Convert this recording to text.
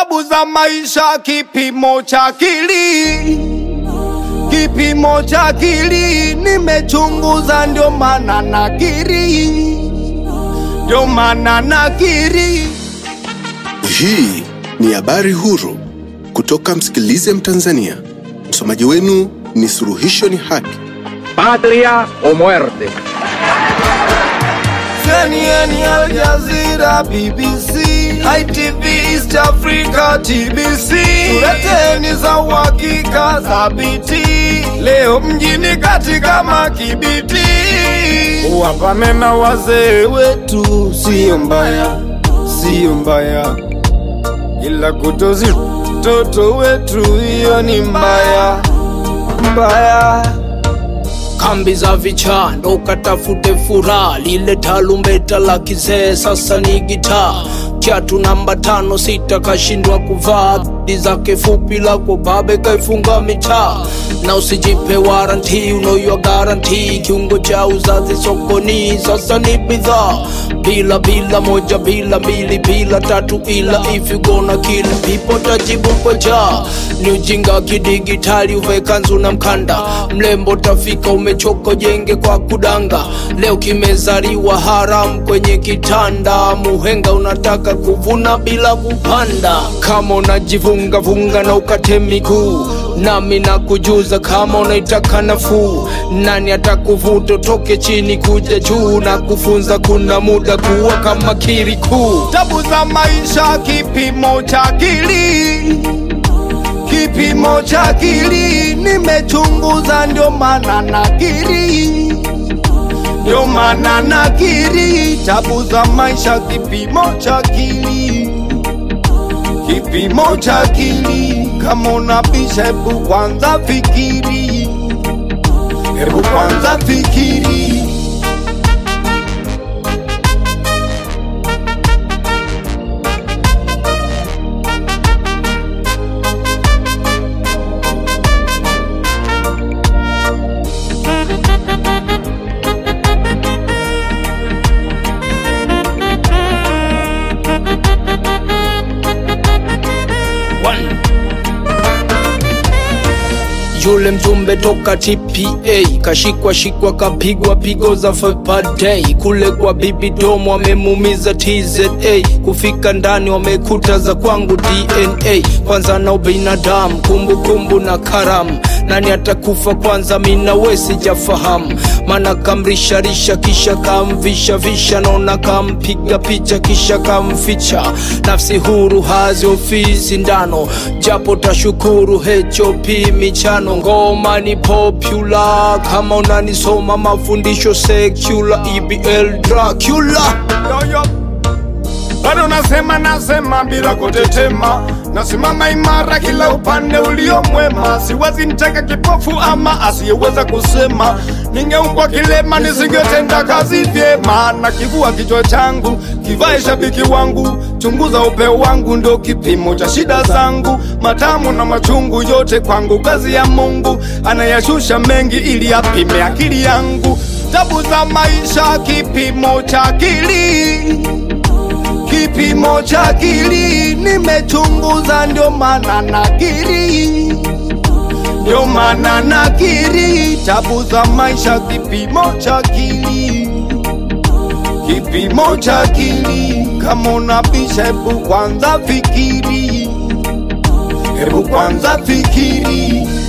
tabu za maisha, kipimo cha akili, kipimo cha akili nimechunguza, ndio maana nakiri, ndio maana nakiri. Hii ni habari huru kutoka Msikilize Mtanzania. Msomaji wenu ni Suluhisho ni Haki. patria o muerte. CNN, Al Jazeera, BBC, ITV, East Africa, TBC. Tuleteni za uhakika thabiti, leo mjini katika Makibiti. Wapame na wazee wetu, sio mbaya, sio mbaya, ila kutozi mtoto wetu, hiyo ni mbaya mbaya. kambi za vichando ukatafute furaha lile talumbeta la kizee sasa ni gitaa kiatu namba tano sita kashindwa kuvaa di zake fupi lako babe kaifunga mitaa na usijipe waranti unoywa garanti kiungo cha uzazi sokoni sasa ni bidhaa bila bila moja bila mbili bila tatu ila if you gonna kill people tajibu kwa njaa ni ujinga kidigitali uve kanzu na mkanda mlembo tafika umechoka jenge kwa kudanga leo kimezaliwa haram kwenye kitanda muhenga unataka kuvuna bila kupanda kama unajivunga vunga na ukate miguu nami nakujuza kama unaitaka nafuu nani atakuvuta toke chini kuja juu na kufunza kuna muda kuwa kama kirikuu tabu za maisha, kipimo cha akili, kipimo cha akili nimechunguza, ndio maana nakiri, ndio maana nakiri. Tabu za maisha, kipimo cha akili, kipimo cha akili. Kama unabisha, hebu kwanza fikiri, hebu kwanza fikiri. One. yule mjumbe toka TPA kashikwa shikwa kapigwa pigo za fapadei kule kwa bibi domo wamemumiza TZA kufika ndani wamekuta za kwangu DNA kwanza na ubinadamu kumbukumbu na karamu nani atakufa kwanza mina we sijafahamu mana kamrisharisha kisha kamvisha visha naona kampiga picha kisha kamficha nafsi huru hazi ofisi ndano japo tashukuru HOP michano ngoma ni popular kama unanisoma mafundisho secular EBL Dracula yoyo bado nasema nasema bila kutetema nasimama imara kila upande ulio mwema siwazi nitaka kipofu ama asiyeweza kusema ningeumbwa kilema nisingetenda kazi vyema na kivua kichwa changu kivae shabiki wangu chunguza upeo wangu ndo kipimo cha shida zangu matamu na machungu yote kwangu kazi ya mungu anayashusha mengi ili apime akili yangu tabu za maisha kipimo cha akili kipimo cha akili nimechunguza, ndio maana nakiri, ndio maana nakiri. Tabu za maisha, kipimo cha akili, kipimo cha akili. Kama unabisha, hebu kwanza fikiri, hebu kwanza fikiri.